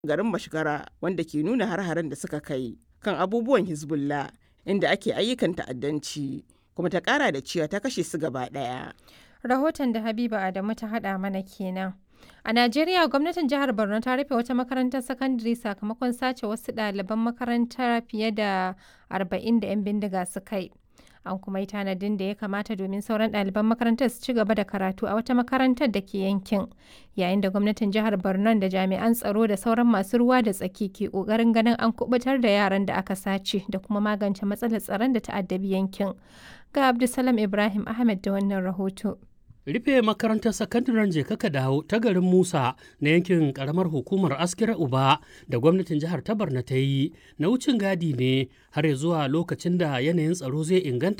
garin Mashgara wanda ke nuna har-haren da suka kai kan abubuwan Hezbollah inda ake ayyukan ta'addanci kuma ta kara da cewa ta kashe su gaba ɗaya. Rahoton da Habiba Adamu ta haɗa mana kenan. A Najeriya gwamnatin jihar Borno ta rufe wata makarantar sakandare sakamakon sace wasu ɗaliban makarantar fiye da 40 da 'yan bindiga suka yi. An kuma yi tanadin da ya kamata domin sauran ɗaliban makarantar su ci gaba da karatu a wata makarantar da ke yankin. Yayin da gwamnatin jihar Borno da jami'an tsaro da sauran masu ruwa da tsaki ke ƙoƙarin ganin an kubutar da yaran da aka sace da kuma magance matsalar tsaron da ta'addabi yankin. Ga Abdulsalam Ibrahim Ahmed da wannan rahoto. rufe makarantar sakandaren jekaka dawo ta garin musa na yankin karamar hukumar askira uba da gwamnatin jihar ta barna ta yi na wucin gadi ne har zuwa lokacin da yanayin tsaro zai inganta